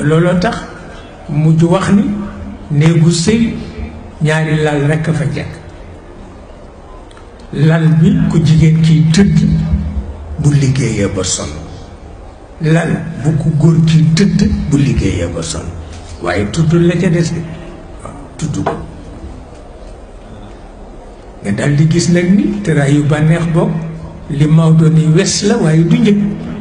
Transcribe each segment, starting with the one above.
looloo tax mujj wax ni néegu sëy ñaari lal rekk fa jekk lal bi ku jigéen kiy tëdd bu liggéeyee ba sonn lal bu ku góor kiy tëdd bu liggéeyee ba sonn waaye tudd la ca des de waaw tudd ko nga dal di gis nag ni tëraay yu bànneex bopp li Maodo ni wes la waaye du njëg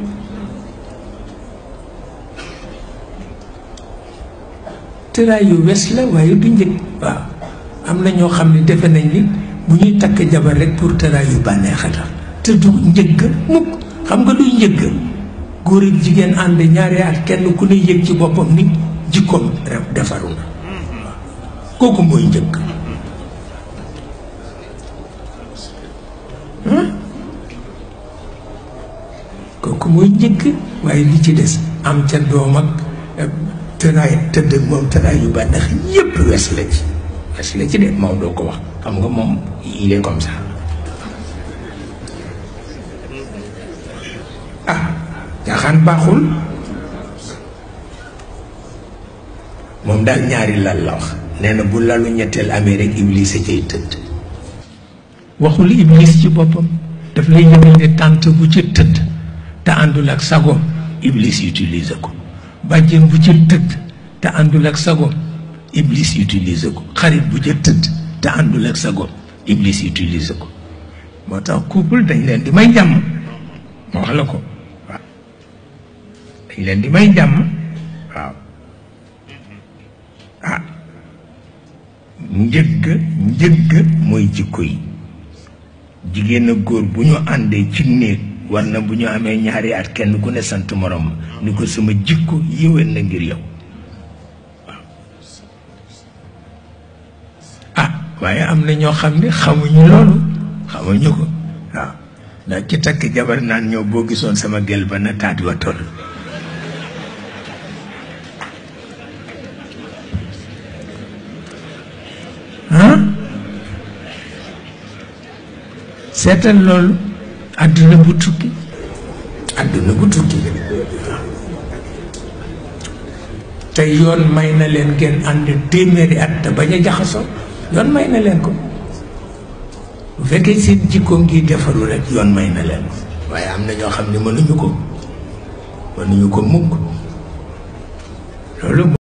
tëraay yu wes la waaye du njëg waaw am na ñoo xam ne defe nañ ni bu ñuy takk jabar rek pour tëraay yu bànneex a tax te du njëgg mukk xam nga duy njëgg góor ak jigéen ànd ñaari at kenn ku ne yëg ci boppam ni jikkoom defaru na kooku mooy njëkk kooku mooy njëkk waaye li ci des am ca doom ak tëraay tëdd ak moom tëraay yu bànneex yépp wes la ci wes la ci de moom doo ko wax xam nga moom il est comme ça ah caaxaan baaxul moom daal ñaari lal la wax nee na bu lalu ñetteel amee rek iblis a cay tëdd waxul iblis ci boppam daf lay yëgal ne tànt bu ci tëdd te àndul ak sagoom iblis utilise ko bàjjen bu ci tëdd te àndul ak sagoom iblis utilise ko xarit bu ca tëdd te àndul ak sagoom iblis utilise ko moo tax couple dañ leen di may jàmm ma wax la ko waaw dañ leen di may jàmm waaw ah njëgg njëgg mooy jikko yi jigéen ak góor bu ñu àndee ci néeg war na bu ñu amee ñaari at kenn ku ne sant morom ni ko sama jikko yéwén na ngir yow waaw ah waaye am na ñoo xam ne xamuñu loolu xamuñu ko waaw ndax ci takk jabar naan ñoo boo gisoon sama gel ba na taat wa toll ah seetal loolu àdduna bu tukki àdduna bu tukki te yoon may na leen ngeen ànd téeméeri at te bañ a jaxasoo yoon may na leen ko bu fekkee seen jikko ngi defaru rek yoon may na leen ko waaye am na ñoo xam ne mënuñu ko mënuñu ko mukk loolu